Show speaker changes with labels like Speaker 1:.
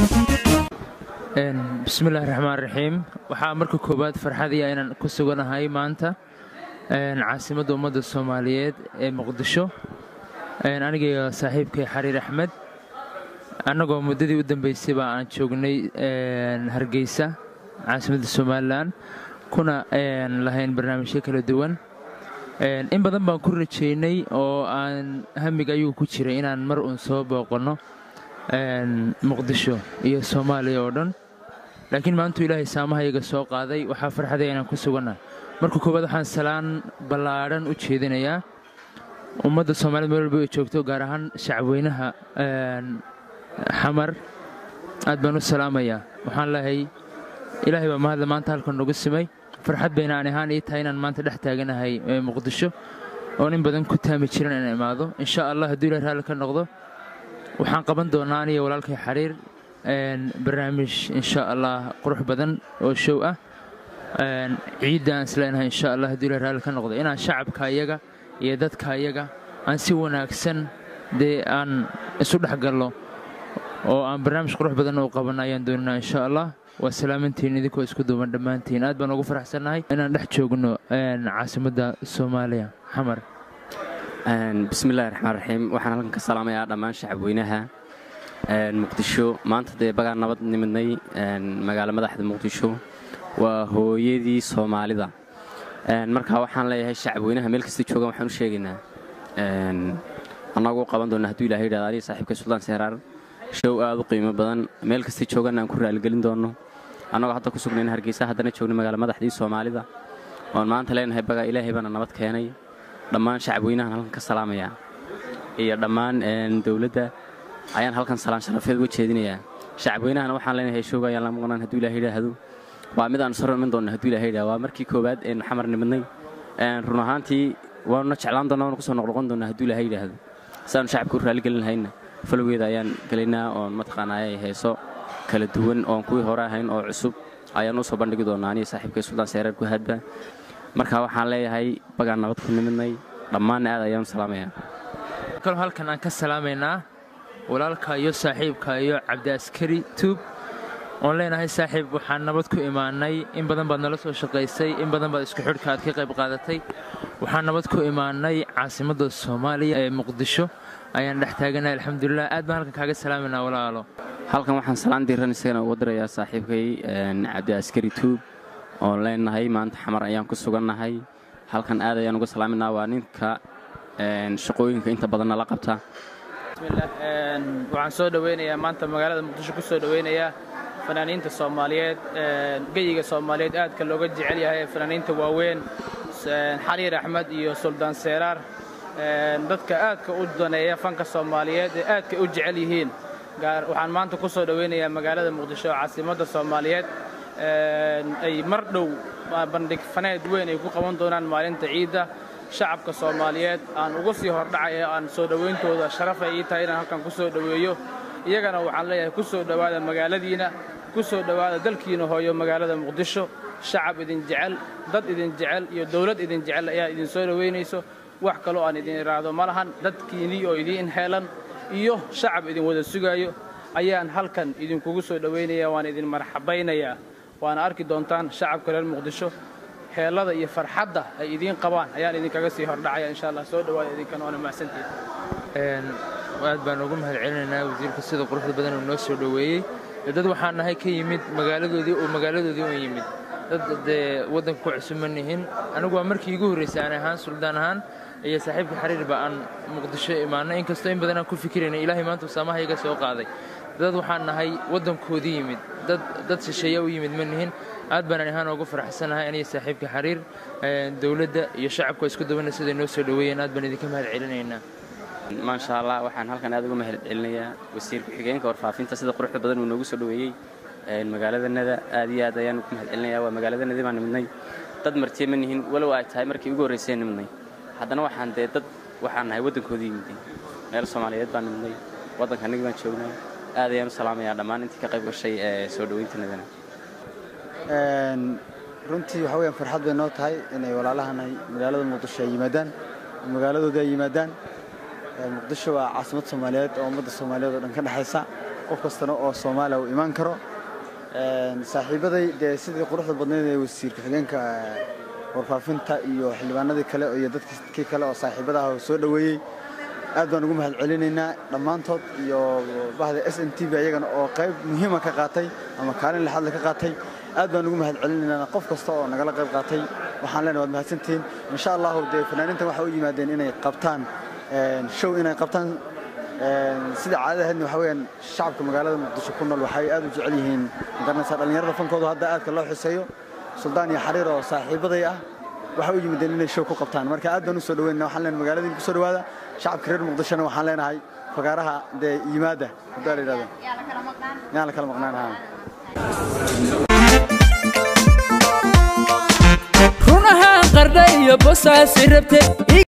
Speaker 1: bismillahi raxmaan raxiim waxaa marka koowaad farxadiya inaan ku suganahay maanta caasimadda ummadda soomaaliyeed ee muqdisho anigaiyo saaxiibkay xariir axmed annagoo muddadii u dambeysayba aan joognay hargeysa caasimadda somalilan kuna lahayn barnaamijyo kala duwan in badan baan ku rajaynay oo aan hamiga ayuu ku jiray inaan mar uun soo booqanno muqdisho iyo soomaaliya oo dhan laakiin maantuu ilaahay saamahayaga soo qaaday waxaa farxadaya inaan ku sugannahay marka koowaad waxaan salaan ballaadhan u jeedinayaa ummadda soomaaliyed meel walba ay joogto gaar ahaan shacabweynaha xamar aad baan u salaamayaa waxaan leehay ilaahay baa mahadle maanta halkan nagu simay farxad bayna aan ahaan ii tahay inaan maanta dhex taaganahay muqdisho oon in badan ku taami jiran inaan imaado insha allah hadduu ilahay raalli ka noqdo waxaan qaban doonaa aniyo walaalkay xariir barnaamij insha allah qurux badan oo show ah ciidda aan isleenahay insha allah hadduu ilahay raalli ka noqdo inaan shacabka iyaga iyo dadka iyaga aan si wanaagsan dee aan isu dhex galno oo aan barnaamij qurux badan u qabanno ayaan doonanaa insha allah waa salaamantiin idinkoo isku duuban dhammaantiin aad baan ugu faraxsannahay inaan dhex joogno caasimadda soomaaliya xamar
Speaker 2: bismillahi raxmaan raxiim waxaan halkan ka salaamayaa dhammaan shacabweynaha muqdisho maanta dee bagaan nabad nimidnay magaalo madaxda muqdisho waa hooyadii soomaalida marka waxaan leeyahay shacabweynaha meel kasta joogan waxaan u sheegaynaa annagu qaban doonna hadduu ilahay yidhahdo aniga saaxiibka suldaan seeraar show aad u qiimo badan meel kasta joogan aan ku raaligelin doonno annagoo hadda ku sugnayn hargeysa haddana joogna magaalo madaxdii soomaalida oon maanta leenahay bagaa ilaahay baana nabad keenay dhammaan shacabweynahan halkan ka salaamayaa iyo dhammaan dowladda ayaan halkan salaan sharafeed uga jeedinayaa shacabweynahana waxaan leenahay showga ayaan la maqnaan hadduu ilahay yidhaahdo waa mid aan saro iman doonna hadduu ilahay yidhahdo waa markii koowaad eenu xamar nimidnay run ahaantii waanuna jeclaan doonna waanu kusoo noqnoqon doonna hadduu ilahay yidhaahdo siaanu shacabka u raaligelin lahayna falowgeeda ayaan gelaynaa oon mataqaanaa heeso kala duwan oon kuwii hore ahayn oo cusub ayaan u soo bandhigi doonnaa aniga saaxiibkay suldaan seereer ku hadba marka waxaan leeyahay bagaan nabad ku nimidnay dhammaanna aad ayaan u salaamayaa
Speaker 1: kaloo halkan aan ka salaamaynaa walaalka iyo saaxiibka iyo cabdiaskari tuub oon leenahay saaxiib waxaan nabad ku imaanay in badan baad nala soo shaqaysay in badan baad isku xidhka aad ka qayb qaadatay waxaan nabad ku imaanay caasimadda soomaaliya ee muqdisho ayaan dhex taaganahay alxamdulilah aad baan halkan kaaga salaamaynaa walaalo
Speaker 2: halkan waxaan salaan diiran isagana uga dirayaa saaxiibkay cabdiaskari tuub oon leenahay maanta xamar ayaan ku sugannahay halkan aad ayaan uga salaaminaa waa ninka shaqooyinka inta badan nala qabta
Speaker 3: waxaan soo dhoweynayaa maanta magaalada muqdisho ku soo dhoweynayaa fanaaniinta soomaaliyeed geyiga soomaaliyeed aadka looga jecel yahay fanaaniinta waaweyn xariir axmed iyo suldaan seeraar dadka aadka u daneeya fanka soomaaliyeed ee aadka u jecel yihiin waxaan maanta ku soo dhoweynayaa magaalada muqdisho caasimadda soomaaliyeed ay mar dhow bandhig faneed weyn ay ku qaban doonaan maalinta ciidda shacabka soomaaliyeed aan ugu sii hordhacaya aan soo dhowayntooda sharafay ii tahay inaan halkan ku soo dhoweeyo iyagana waxaan leeyahay ku soo dhowaada magaaladiina ku soo dhowaada dalkiina hooyo magaalada muqdisho shacab idin jecel dad idin jecel iyo dawlad idin jecel ayaa idin soo dhowaynayso wax kaloo aan idin idhaahdo ma lahan dadkiinnii oo idiin heelan iyo shacab idin wada sugaayo ayaan halkan idinkugu soo dhowaynaya waan idin marxabaynayaa waana arki doontaan shacabka reer muqdisho heellada iyo farxadda ay idiin qabaan ayaan idinkaga sii hordhacaya insha allah soo dhowaada idinkan waana mahadsantihin
Speaker 1: aad baan ugu mahad celinaynaa wasiirka sida quruxda badan uu noo soo dhoweeyey dad waxaan nahay ka yimid magaaladoodii oo magaaladoodii u yimid dad dee waddanka ku cusub ma nihin anigu waa markii igu horraysay aan ahaan suldaan ahaan iyo saaxiibka xariirba aan muqdisho imaanay inkastoo in badan aan ku fikiraynay ilaahay maanta saamahayaga soo qaaday dad waxaan nahay waddankoodii yimid dad shisheeya u yimid ma nihin aad baan ahaan ugu faraxsanahay aniga saaxiibka xariir dowladda iyo shacabka isku dubana siday noo soo dhoweeyeen aad baan idinka mahad celinaynaa
Speaker 2: maasha allah waxaan halkan aad uga mahad celinayaa wasiir ku-xigeenka warfaafinta sida quruxda badan uu noogu soo dhoweeyey magaaladanada aad iyo aad ayaan ugu mahad celinayaa waa magaaladanadii baan nimidnay dad martiye ma nihin walow ay tahay markii ugu horraysay nimidnay haddana waxaan dee dad waxaan nahay waddankoodii yimideen meel soomaaliyeed baan nimidnay waddanka annagii baan joognay aad ayaan u salaamayaa dhammaan intii ka qayb gashay ee soo dhoweyntanadana
Speaker 4: runtii waxa weyaan farxad bay noo tahay inay walaalahanay magaalada muqdisho ay yimaadaan magaaladoodii ay yimaadaan muqdisho waa caasimad soomaaliyeed oo ummadda soomaaliyeed oo dhan ka dhexaysa qof kastana oo soomaaliya uu imaan karo saaxiibaday dee sidii quruxda badnayd ee wasiir ku-xigeenka warfaafinta iyo xildhibaanadii kale iyo dadkii kale oo saaxiibada ah oo soo dhoweeyey aad baan ugu mahad celinaynaa dhammaantood iyo bahda s n t v ayagana oo qayb muhiima ka qaatay ama kaalin lixaadle ka qaatay aad baan ugu mahad celinaynaa qof kasta oo nagala qayb qaatay waxaan leenahay waad mahadsantihiin insha allahu dee fanaaniintan waxay u yimaadeen inay qabtaan show inay qabtaan sida caadada ahaydna waxa weeyaan shacabka magaalada muqdisho ku nool waxay aad u jecel yihiin magaranaysaa dhallinyarada fankoodu hadda aadka loo xiseeyo suldaan iyo xariir oo saaxiibaday ah waxay u yimideen inay show ku qabtaan marka aad baan u soo dhaweynaa waxaan leenahay magaaladiin ku soo dhawaada shacabka reer muqdishona waxaan leenahay fagaaraha dee yimaada hadaa la yidhahdo yaan la kala maqnaan haa
Speaker 5: runahaan qardha iyo bosaasi rabte